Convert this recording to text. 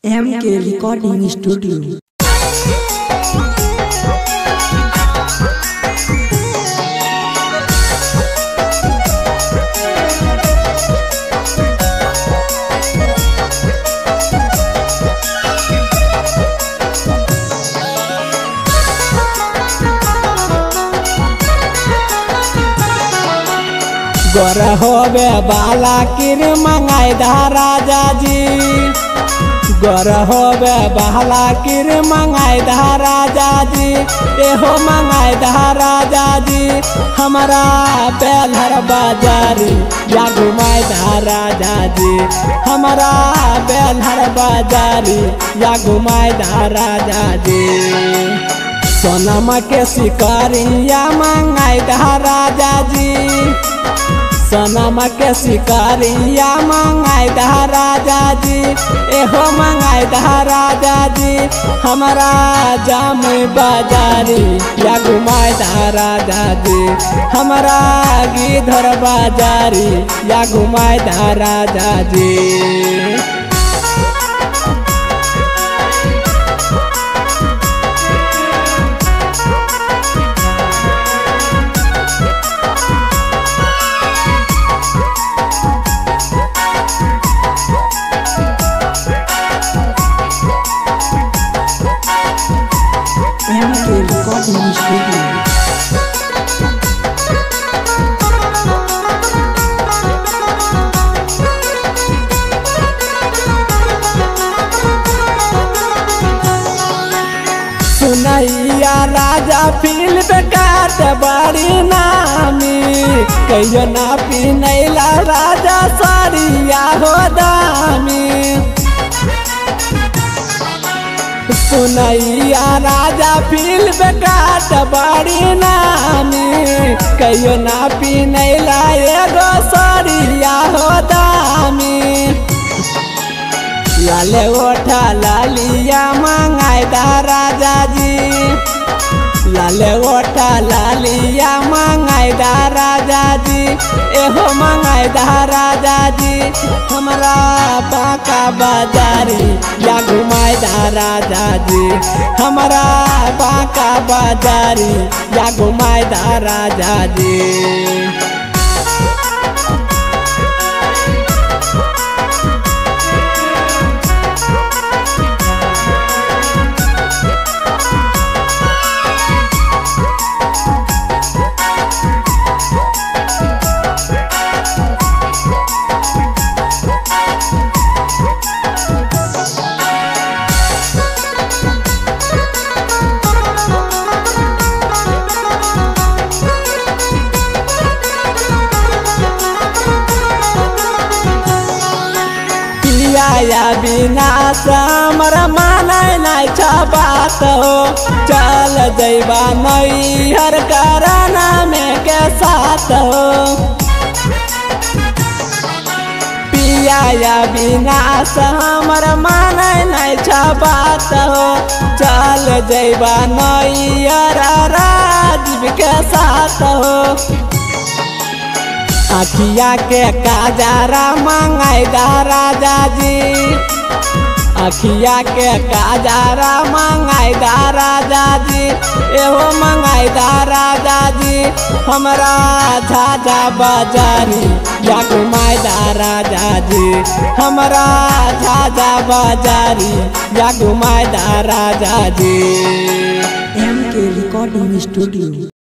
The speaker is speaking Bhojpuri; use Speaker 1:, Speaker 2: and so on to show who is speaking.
Speaker 1: एम के रिकॉर्डिंग स्टूडियो
Speaker 2: गोर होबे बाला किर मंगाई दा राजा जी गोर होबे बाला किर मंगाई दा राजा जी एहो मंगाई दा राजा जी हमारा बेलहर बाजारी या घुमाई दा राजा जी हमारा बेलहर बाजारी या घुमाई दा राजा जी सोनमा के शिकारिया मंगाई दा राजा जी सोनमा के शिकारिया मंगाई दा राजा जी एहो मंगाई दा राजा जी हमारा जाम बाजारी या घुमाई दा राजा जी हमारा गिधर बाजारी या घुमाई दा राजा जी
Speaker 1: एम के रिकॉर्डिंग स्टूडियो
Speaker 2: सुनैया राजा फिल्म काट बड़ी नामी कहियो ना पिनैला राजा सारिया हो दामी सुनैया राजा फिल्म काट बड़ी नामी कहियो ना पिनैला एगो सारिया हो दामी लाले ओठा लालिया मंगाई दा राजा जी लाले ओठा लालिया मंगाई दा राजा जी एहो मंगाई दा राजा जी हमरा बाका बाजारी या घुमाई दा राजा जी हमरा बाका बाजारी या घुमाई दा राजा जी पिया बिना समर मानै नै छ बात हो चल जैबा नैहर कराना में के साथ हो पिया बिना समर मानै नै छ बात हो चल जैबा नैहर राजीव के साथ हो अखिया के काजारा मंगाई दा राजा जी अखिया के काजारा मंगाई दा राजा जी एहो मंगाई दा राजा जी हमरा झाझा बाजारी या घुमाई दा राजा जी हमरा झाझा बाजारी या घुमाई दा राजा जी
Speaker 1: एम के रिकॉर्डिंग स्टूडियो